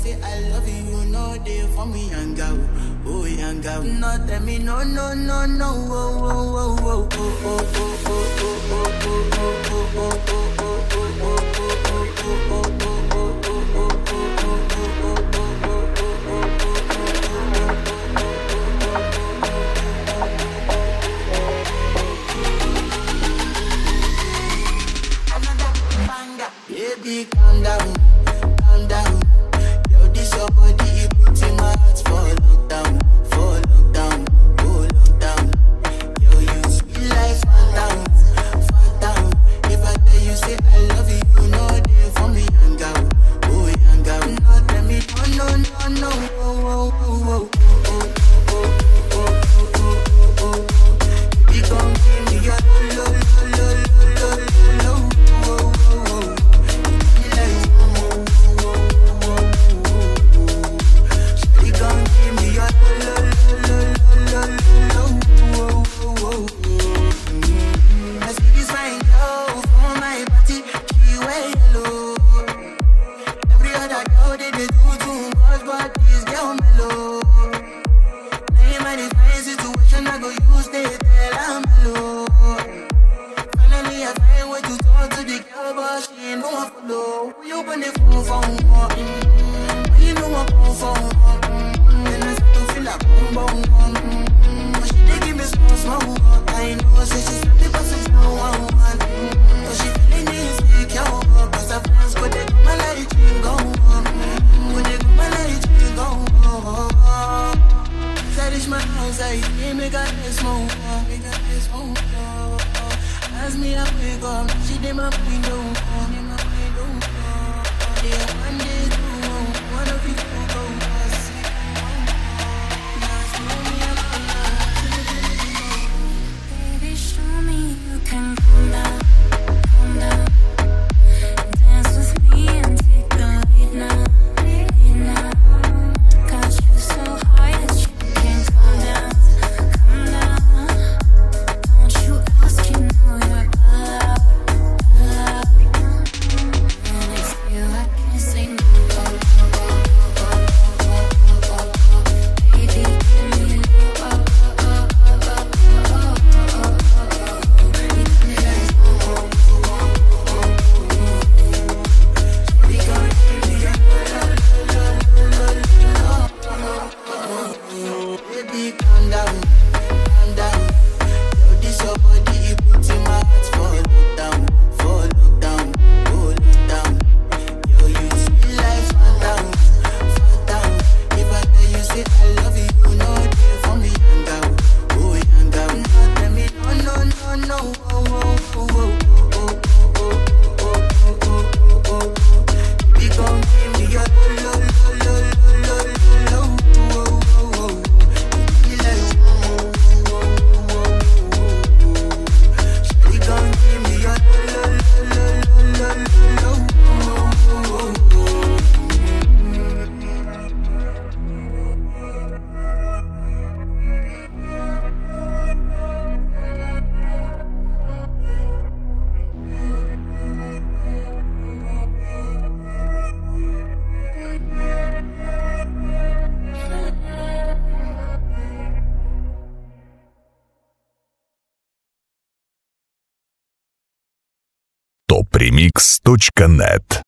say I love you, you know they for me yanga, oh, oh yanga. No tell me no, no, no, no, oh, oh, oh, oh, oh, oh, oh, oh, oh, oh, oh, oh, oh, oh. Baby, calm down, calm down. Yo, this your body, it puts in my heart for lockdown, for lockdown, oh lockdown. Yo, you sweet life, phantom, phantom. If I tell you say I love you, you know they for me, young girl, oh young girl. No, tell me no, no, no, no, oh, oh, oh, oh, oh, oh, oh, oh, oh, oh, oh. You gon' give me your lo, lo, lo, lo, lo, lo, lo, oh, oh, oh. You like, oh, oh, oh, oh, oh. Shawty gon' give me your lo, lo, lo, lo, lo, lo, oh, oh, oh. I see this fine girl for my party, she wear yellow. Every other girl they dey do too much, but this girl mellow. Now in my divine situation, I go use they tell I'm mellow. Finally, I find way to talk to the girl, but she ain't no one follow. Who you open the phone for? Mm-hmm. When you know I come for mm-hmm. Then I start to feel like boom, boom, boom. Mm-hmm. But she dey give me small, small. uh, I know, say she's happy, but she's no one. Mm-hmm. But she feeling insecure, uh, cause her friends go they go my light ring go on. Go they go my light ring go on. Say this my house, I can't make her this move, uh, make her this move. uh, uh. As me I wake up, she did my window, uh, did my window. uh, Yeah, one day, two, uh, one of you two go, uh, see, uh, now it's me and my Baby, show me you can calm down, calm down. Dance with me and take the lead now, lead now. Got you so high that you can't calm down, calm down. Don't you ask, you know you're allowed, allowed. And it's you I can't say no. Baby, give me oh, oh, oh, oh, oh, oh, oh. Baby, calm down, calm down. Yo, this your body, it puts in my heart for lockdown, for lockdown, oh lockdown. Yo, you sweet life, phantom, phantom. If I tell you say I love you, you know they for me, young girl, oh young girl. No, tell me no, no, no, no, oh, oh, oh, oh, oh, oh, oh, oh, oh, oh, oh, oh, oh. Baby, gon' give me your lo, lo, lo, lo, lo, lo, lo, oh, oh, oh, oh. You like, oh, oh, oh, oh, oh. Shawty gon' give me your lo, lo, lo, lo, lo, lo, oh, oh, oh, oh. topremix.net